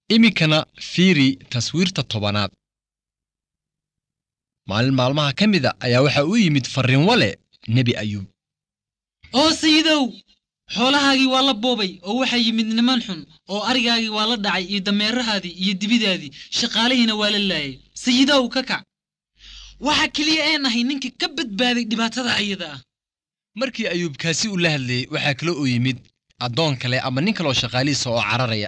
iminkana fiiri taswiirta tobanaad maalin maalmaha ka mida ayaa waxaa u yimid farriin wale nebi ayuub oo sayidow xoolahaagii waa la boobay oo waxaa yimid niman xun oo arigaagii waa la dhacay iyo dameerahaadii iyo dibidaadii shaqaalihiina waa la laayay sayidow ka kac waxa keliya ee nahay ninkii ka badbaaday dhibaatada ayada ah markii ayuub kaasi uu la hadlayey waxaa kale uu yimid addoon kale ama nin kaloo shaqaalihiisa oo cararaya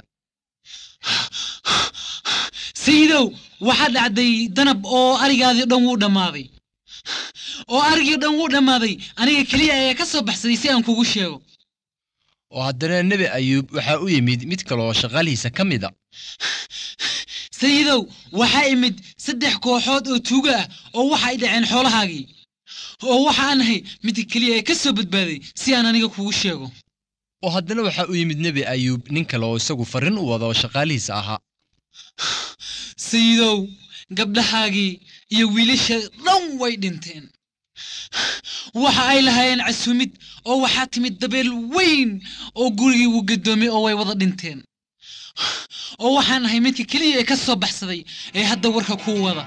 sayidow waxaa dhacday danab oo arigaadii dhan wuu dhammaaday oo arigii dhan wuu dhammaaday aniga keliya ayaa ka soo baxsaday si aan kugu sheego oo haddana nebi ayuub waxaa u yimid mid kaleoo shaqaalihiisa ka mida sayidow waxaa imid saddex kooxood oo tuuga ah oo waxa ay dhaceen xoolahaagii oo waxa aan ahay midka keliya ee ka soo badbaaday si aan aniga kugu sheego oo haddana waxaa u yimid nebi ayuub nin kale oo isagu farriin u wada oo shaqaalihiisa ahaa sayidow gabdhahaagii iyo wiilasha dhan way dhinteen waxa ay lahaayeen casuumid oo waxaa timid dabeel weyn oo gurigii wuu gadoomay oo way wada dhinteen oo waxaan ahay midka keliya ee ka soo baxsaday ee hadda warka kuu wada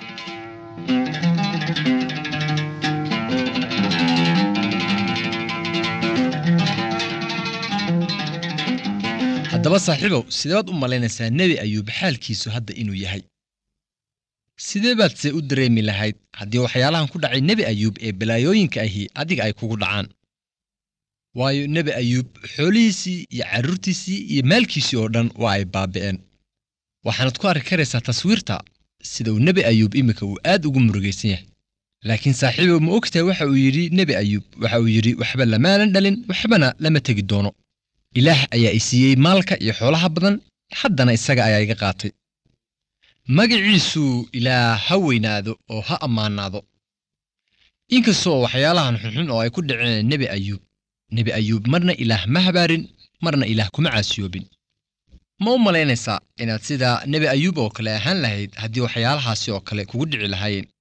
haddaba saaxiibow sideebaad u malaynaysaa nebi ayuub xaalkiisu hadda inuu yahay sidee baad se u dareemi lahayd haddii waxyaalahan ku dhacay nebi ayuub ee balaayooyinka ahi adiga ay kugu dhacaan waayo nebi ayuub xoolihiisii iyo carruurtiisii iyo maalkiisii oo dhan waa ay baabi'een waxaanad ku arki karaysaa taswiirta sida uu nebi ayuub iminka uu aad ugu murugaysan yahay laakiin saaxiibow ma ogtahay waxa uu yidhi nebi ayuub waxa uu yidhi waxba lamaanan dhalin waxbana lama tegi doono ilaah ayaa i siiyey maalka iyo xoolaha badan haddana isaga ayaa iga qaatay magaciisu ilaah ha weynaado oo ha ammaanaado inkastoo waxyaalahan xunxun oo ay ku dhaceen nebi ayuub nebi ayuub marna ilaah ma habaarin marna ilaah kuma caasiyoobin ma u malaynaysaa inaad sida nebi ayuub oo kale ahaan lahayd haddii waxyaalahaasi oo kale kugu dhici lahaayeen